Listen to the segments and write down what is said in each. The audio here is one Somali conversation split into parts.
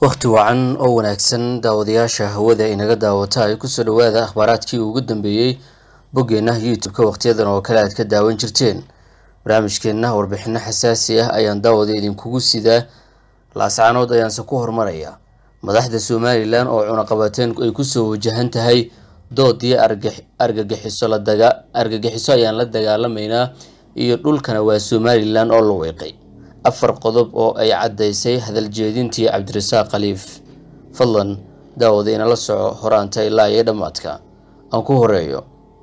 wakhti wacan oo wanaagsan daawadayaasha hawada inaga daawata ay kusoo dhawaada akhbaaraadkii ugu dambeeyey boggeenna youtube-ka wakhtiyadan oo kale aad ka daawan jirteen barnaamijkeenna warbixino xasaasi ah ayaan daawada idinkugu sidaa laascaanood ayaanse ku hormaraya madaxda somalilan oo cunaqabateen ay kusoo wajahan tahay doodii argagixiso argagixiso ayaan la dagaalamaynaa iyo dhulkana waa somalilan oo la weeqay afar qodob oo ay caddaysay hadal jeedintii cabdirasaaq khaliif fadlan daawada inala soco horaanta ilaa iyo dhammaadka aan ku horeeyo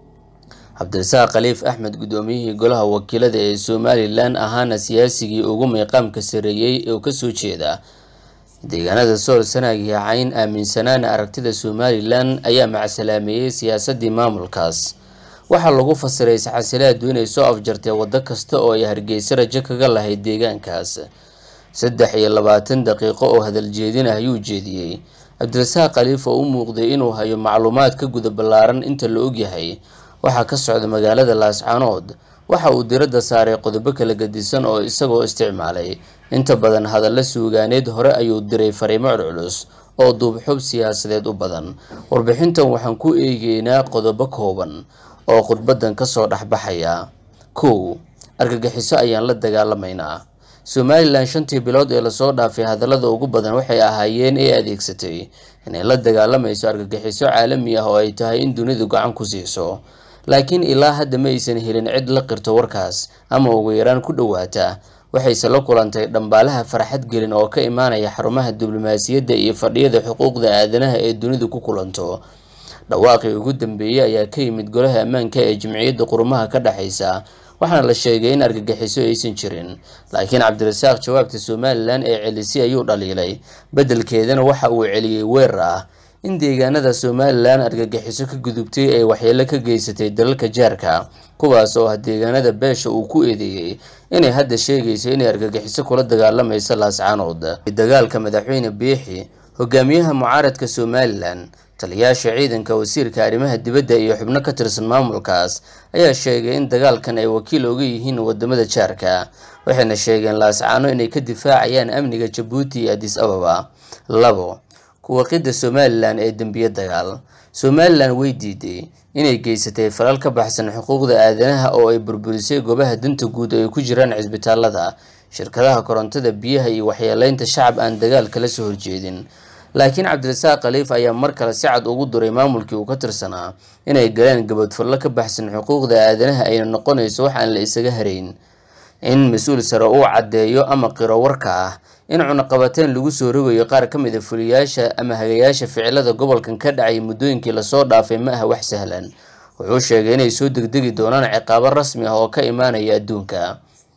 cabdirasaaq khaliif axmed guddoomiyihii golaha wakiilada ee somalilan ahaana siyaasigii ugu miiqaamka sareeyey oo kasoo jeeda deegaanada sool sanaag iyo cayn aaminsanaana aragtida somalilan ayaa macsalaameeyey siyaasadii maamulkaas waxaa lagu fasiray isxasilaadu inay soo afjartay waddo kasta oo ay hargeysa rajo kaga lahayd deegaankaas saddex iyo labaatan daqiiqo oo hadal jeedin ah ayuu jeediyey cabdirasaaq khaliif oo u muuqday inuu hayo macluumaad ka guda ballaaran inta la ogyahay waxaa ka socda magaalada laascaanood waxa uu diradda saaray qodobo kala gadisan oo isagoo isticmaalay inta badan hadalla suugaaneed hore ayuu diray fariimo culculus oo duubxub siyaasadeed u badan warbixintan waxaan ku eegeynaa qodobo kooban oo khudbadan kasoo dhexbaxaya kow argagixiso ayaan la dagaalamaynaa somalilan shantii bilood ee lasoo dhaafay hadallada ugu badan waxay ahaayeen ee adeegsatay inay la dagaalamayso argagixiso caalami ah oo ay tahay in dunidu gacan ku siiso laakiin ilaa hadda ma aysan helin cid la qirto warkaas ama ugu yaraan ku dhowaata waxayse la kulantay dhambaalaha farxad gelin oo ka imaanaya xarumaha diblomaasiyadda iyo fadhiyada xuquuqda aadanaha ee dunidu ku kulanto dhawaaqii ugu dambeeyey ayaa ka yimid golaha ammaanka ee jimciyadda qurumaha ka dhexaysa waxaana la sheegay in argagixiso aysan jirin laakiin cabdirasaaq jawaabta somalilan ee celisay ayuu dhaliilay beddelkeedana waxa uu celiyey weerar ah in deegaanada somalilan argagixiso ka gudubtay ay waxyeelo ka geysatay dalalka jaarka kuwaas oo ah deegaanada beesha uu ku eedeeyey inay hadda sheegayso inay argagixiso kula dagaalamayso laascaanood dagaalka madaxweyne biixi hogaamiyaha mucaaradka somalilan taliyaasha ciidanka wasiirka arrimaha dibadda iyo xubno ka tirsan maamulkaas ayaa sheegay in dagaalkan ay wakiil oga yihiin wadamada jaarka waxayna sheegeen laascaano inay ka difaacayaan amniga jabuuti iyo adis ababa labo kuwaqidda somalilan ee dembiye dagaal somalilan way diiday inay geysatay falal ka baxsan xuquuqda aadanaha oo ay burburisay goobaha danta guud oo ay ku jiraan cisbitaalada shirkadaha korontada biyaha iyo waxyeeleynta shacab aan dagaal kala soo horjeedin laakiin cabdirasaaq khaliif ayaa mar kale si cad ugu duray maamulkii uu ka tirsanaa inay galeen gabadfallo ka baxsan xuquuqda aadanaha ayna noqonayso wax aan la isaga harayn in mas-uul sare uu caddeeyo ama qiro warka ah in cunaqabateen lagu soo rogayo qaar ka mid a fuliyaasha ama hagayaasha ficilada gobolkan ka dhacay muddooyinkii lasoo dhaafay ma aha wax sahlan wuxuu sheegay inay soo degdegi doonaan ciqaabo rasmi ah oo ka imaanaya adduunka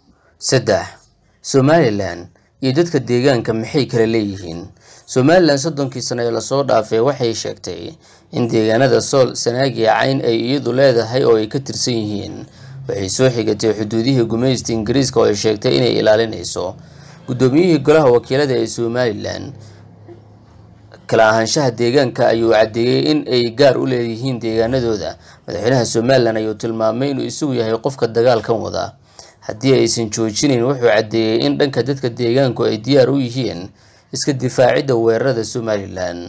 saddex somalilan iyo dadka deegaanka maxay kala leeyihiin somalilan soddonkii sano ee lasoo dhaafay waxay sheegtay in deegaanada sool sanaagiya cayn ay iyadu leedahay oo ay ka tirsan yihiin waxay soo xigatay xuduudihii gumaysta ingiriiska oo ay sheegtay inay ilaalinayso guddoomiyihii golaha wakiilada ee somalilan kala ahaanshaha deegaanka ayuu caddeeyey in ay gaar u leeyihiin deegaanadooda madaxweynaha somalilan ayuu tilmaamay inuu isagu yahay qofka dagaalkan wada haddii aysan joojinayn wuxuu caddeeyey in dhanka dadka deegaanku ay diyaar u yihiin iska difaacidda weerarada somalilan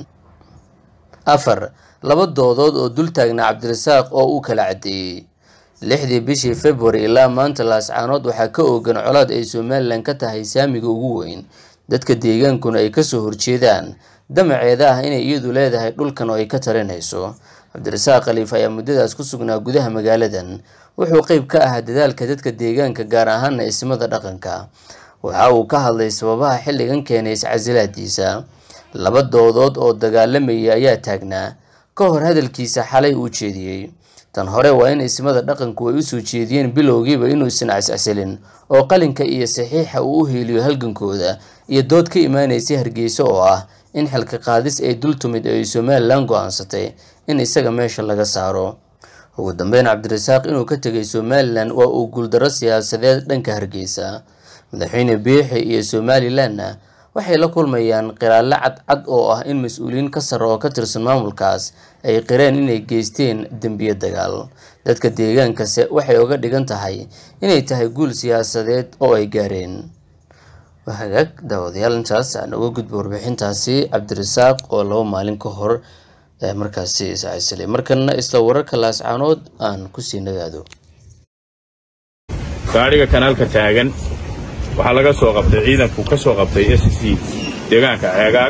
afar laba doodood oo dul taagna cabdirasaaq oo uu kala caddeeyey lixdii bishii february ilaa maanta laascaanood waxaa ka oogan colaad ay somalilan ka tahay saamiga ugu weyn dadka deegaankuna ay kasoo horjeedaan damaceeda ah inay iyadu leedahay dhulkan oo ay ka talinayso cabdirasaaq khaliif ayaa muddadaas ku sugnaa gudaha magaaladan wuxuu qeyb ka ahaa dadaalka dadka deegaanka gaar ahaana ismada dhaqanka waxa uu ka hadlay sababaha xilligan keenay iscasilaadiisa laba doodood oo dagaalamayay ayaa taagnaa ka hor hadalkiisa xalay uu jeediyey tan hore waa in ismada dhaqanku ay usoo jeediyeen bilowgiiba inuusan cascasilin oo qalinka iyo saxiixa uu u heeliyo halgankooda iyo dood ka imaanaysay hargeysa oo ah in xilka qaadis ay dul tumid ay somalilan go-aansatay in isaga meesha laga saaro ugu dambeyn cabdirasaaq inuu ka tegay somalilan waa uu guuldarro siyaasadeed dhanka hargeysa madaxweyne biixi iyo somalilanna waxay la kulmayaan qiraallo cadcad oo ah in mas-uuliyiin ka sare oo ka tirsan maamulkaas ay qireen inay geysteen dembiye dagaal dadka deegaankase waxay uga dhigan tahay inay tahay guul siyaasadeed oo ay gaareen waa hagaag daawadayaal intaas aan uga gudbo warbixintaasi cabdirasaaq oo laba maalin ka hor markaasi iscasilay markana isla wararka laascaanood aan kusii nagaado gaadhiga kanaalka taagan waxaa laga soo qabtay ciidanku ka soo qabtay s c deegaanka ceegaag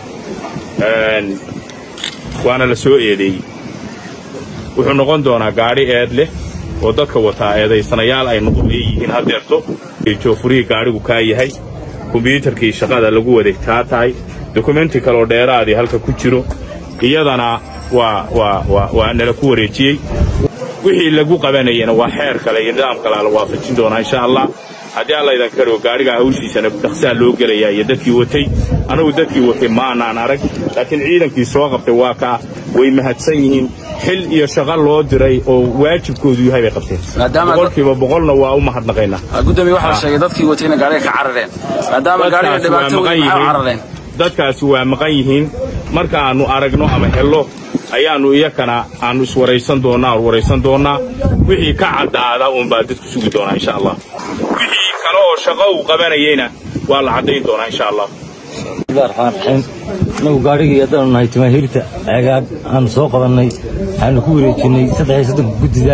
waana la soo eedeeyey wuxuu noqon doonaa gaadhi eed leh oo dadka wataa eedaysanayaal ay leeyihiin haddeerto joofurihii gaadhigu kaa yahay kombyuutarkii shaqada lagu waday taa tahay dokumenti kaloo dheeraadii halka ku jiro iyadana waa nala ku wareejiyey wixii lagu qabanayana waa xeer kale iyo nidaam kalea la waafajin doonaa insha allah haddii alla idan karigo gaadhigaa hawshiisana dhaqsaa loo gelayaa iyo dadkii watay anagu dadkii watay maanaan arag laakiin ciidankii soo qabtay waa kaa way mahadsan yihiin xil iyo shaqo loo diray oo waajibkoodu yahay bay qabteen boqolkiiba boqolna waa u mahadnaqaynaa gudoomiye waxaa la sheegay dadkii watayna gaadhiga ka carareen maadaama gaadhiga dhibaato weyn maxay u carareen dadkaasi waa maqan yihiin marka aannu aragno ama hello ayaannu iyakana aannu iswaraysan doonnaa waraysan doonnaa wixii ka caddaada uunbaa dadku sugi doonaa insha allah wixii kale oo shaqo uu qabanayeyna waa la caddayn doonaa insha allah raxmaan raxiim inagu gaadhigii haddaanu nahay jamaahiirta ceegaag aanu soo qabannay waxaanu ku wareejinnay saddex iyo soddonka guddida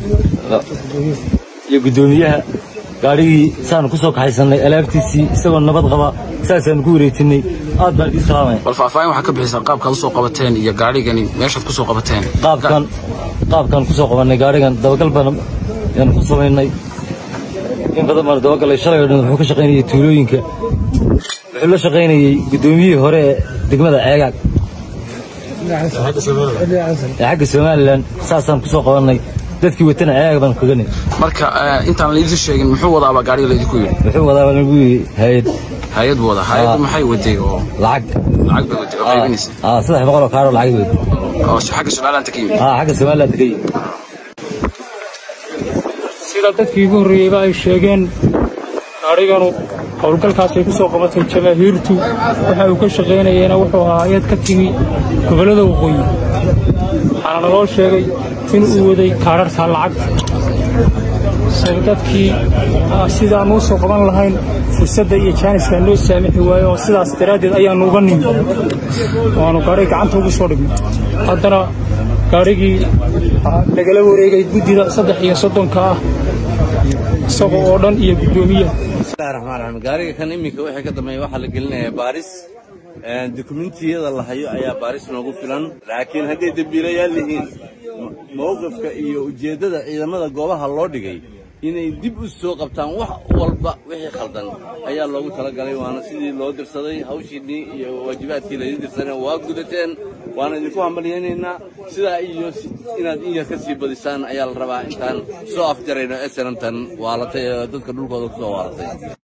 iyo guddoomiyaha gaadhigii saanu ku soo kaxaysannay alaabtiisii isagoo nabad qaba saasaanu ku wareejinnay aad baan idii salaamaya bal faahfaahin waxaa ka bixisaa qaabkaad u soo qabateen iyo gaadhigani meeshaad ku soo qabateen qaabkan qaabkaan ku soo qabannay gaadhigan dabagal baan yaanu ku samaynay in badan baanu dabagalay shalay oo dhan wuxuu ka shaqaynayay tuulooyinka wuxuu la shaqaynayey guddoomiyihii hore ee degmada ceegaag ee xagga somalilan saasaan ku soo qabannay dadkii watana ceegaag baan kaganay marka intaan laydin sheegin muxuu wadaabaa gaadhiga laydinku yidhi wuxuu wadaaba lagu yidhi hay-ad hay-ad buu wadaa hay-addu maxay waday oo lacag lacag bay waday oo qaybinaysa aa saddex boqol oo kaaroo lacag weyd oo xagga somaliland ka yimid aa xagga somaliland ka yimid sida dadkii ugu horreeyeyba ay sheegeen gaadhiganu howlgalkaasay ku soo qabatay jamaahiirtu waxa uu ka shaqaynayeyna wuxuu ahaa hay-ad ka timi gobollada waqooyi waxaana naloo sheegay in uu waday kaararta lacagta so dadkii sidaan uu soo qaban lahayn fursadda iyo jaaniskaa noo saamixi waayo oo sidaas daraaddeed ayaannu uga nimi waannu gaadhiga gacanta ugu soo dhignay haddana gaadhigii nagala wareegay guddida saddex iyo soddonka ah isaga oo dhan iyo guddoomiyaha bismillahi raxmaan raxiim gaariga kan iminka wixii ka dambeeya waxaa la gelinayaa baaris dukumentiyada la hayo ayaa baaris noogu filan laakiin hadday dembiilayaal yihiin mowqifka iyo ujeeddada ciidamada goobaha loo dhigay inay dib u soo qabtaan wax walba wixii khaldan ayaa loogu talagalay waana sidii loo dirsaday hawshiinnii iyo waajibaadkii laydin dirsadeen waa gudateen waana idinku hambalyaynaynaa sidaa iyo inaad in yar ka sii badisaan ayaa la rabaa intaan soo afjarayno esenantan waalatay ee dadka dhulkooda ku soo waalatay